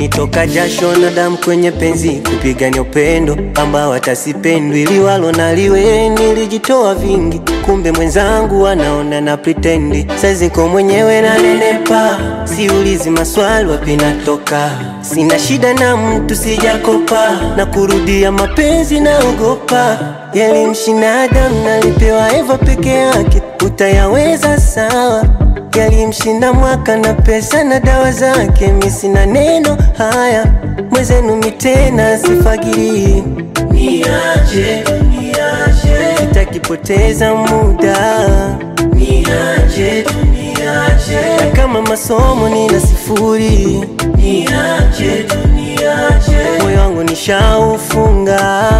imenitoka jasho na damu kwenye penzi kupigania upendo ambao hatasipendwi ili walo naliwe nilijitoa vingi kumbe mwenzangu anaona na pritendi saizi ko mwenyewe nanenepa siulizi maswali wapi natoka sina shida na mtu sijakopa na kurudia mapenzi naogopa yalimshinda Adamu nalipewa Eva peke yake utayaweza sawa yalimshinda mwaka na pesa na dawa zake, mi sina neno haya mwezenu mitena sifagiri, niache niache, sitakipoteza muda, niache niache, na kama masomo nina sifuri, niache niache, moyo wangu nishaufunga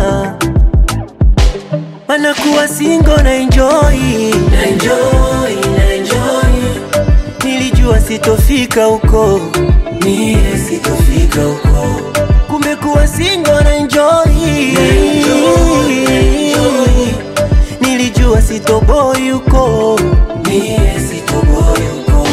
mana kuwa singo na enjoy, na enjoy, na enjoy. Nilijua sitofika huko, mie sitofika huko, kumbe kuwa singo na enjoy, na enjoy, na enjoy. Nilijua sitoboi huko, mie sitoboi huko.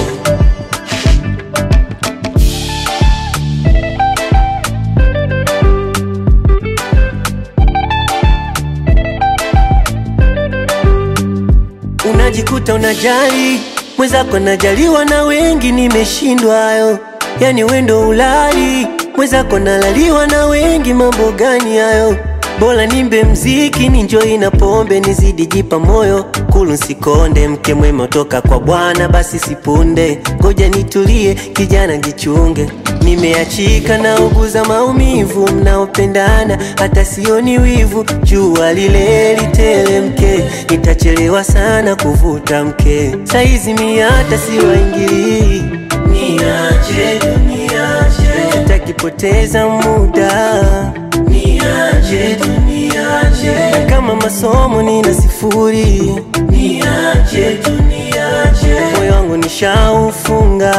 unajikuta unajali mwenzako najaliwa na wengi, nimeshindwayo yani wendo ulali mwenzako nalaliwa na wengi, mambo gani hayo? Bora nimbe mziki ninjoi na pombe nizidi jipa moyo kulu nsikonde, mke mwema toka kwa Bwana basi sipunde, ngoja nitulie kijana jichunge, nimeachika na uguza maumivu, mnaopendana hata sioni wivu, jua lile litelemke, nitachelewa sana kuvuta mke, saizi mi hata siwaingilii, niache niache, sitakipoteza muda niache niache, na kama masomo nina sifuri, niache niache, moyo wangu nishaufunga,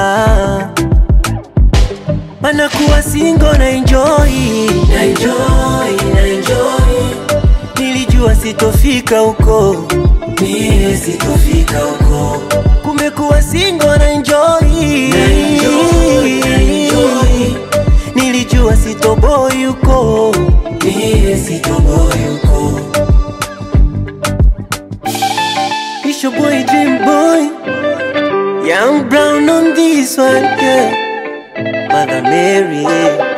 mana kuwa singo na enjoy, na enjoy, na enjoy, nilijua sitofika huko, mie sitofika huko, kumbe kuwa singo na enjoy, na enjoy, na enjoy, nilijua sitoboi huko, mie sitoboi huko. It's your boy Dream Boy, Young Brown on this one, yeah. Mother Mary.